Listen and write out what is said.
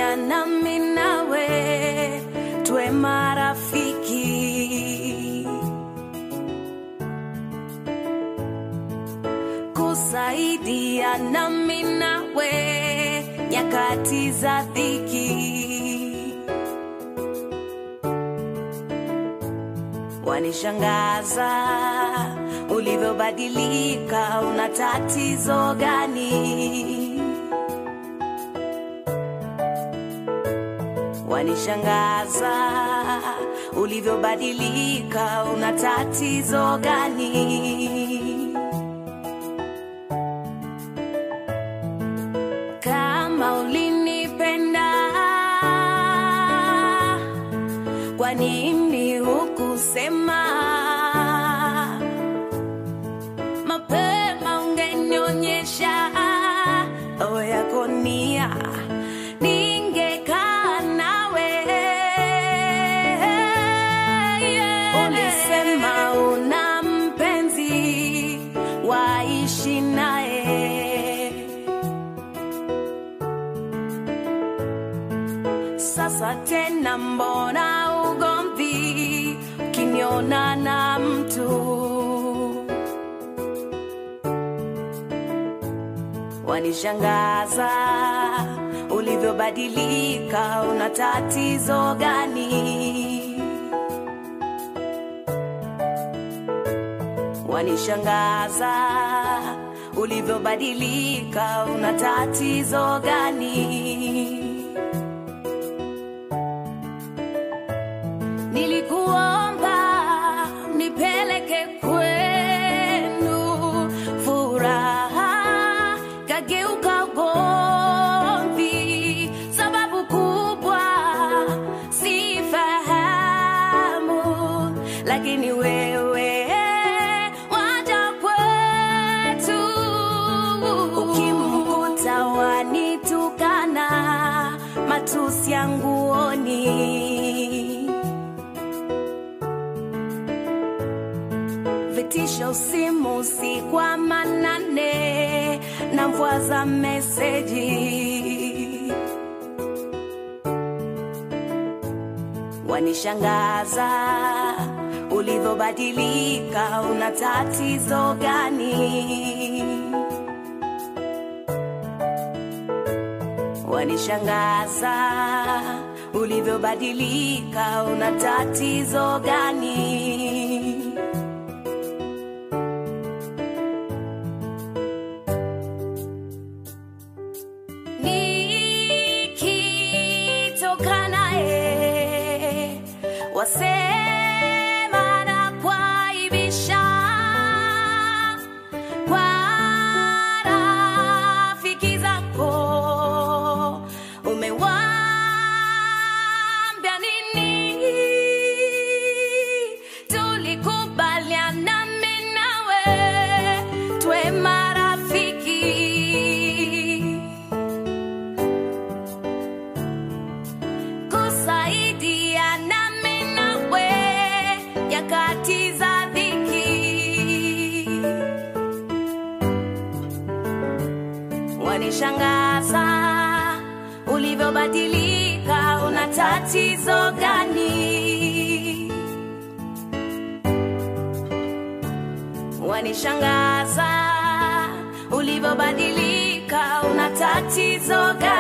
kusaidia nami nawe tuwe marafiki kusaidia nami nawe nyakati za dhiki wanishangaza ulivyobadilika una tatizo gani wanishangaza ulivyobadilika una tatizo gani kama ulinipenda kwa nini hukusema mapema ungenionyesha roho yako nia ningekaa nawe ulisema una mpenzi waishi naye sasa tena mbona ugomvi ukiniona na mtu wanishangaza ulivyobadilika una tatizo gani wanishangaza ulivyobadilika una tatizo gani nilikuomba nipeleke kwenu furaha kageuka ugomvi sababu kubwa sifahamu lakini wewe waja kwetu ukimkuta wanitukana matusi yanguoni vitisho simu si kwa manane na mvua za meseji wanishangaza ulivyobadilika una tatizo gani wanishangaza ulivyobadilika una tatizo gani nikitoka naye wasema na kwaibisha kwa rafiki zako umewambia nini tulikubaliana mimi nawe twe marafiki kusaidia nami nawe nyakati za dhiki wanishangaza ulivyobadilika una tatizo gani wanishangaza ulivyobadilika una tatizo gani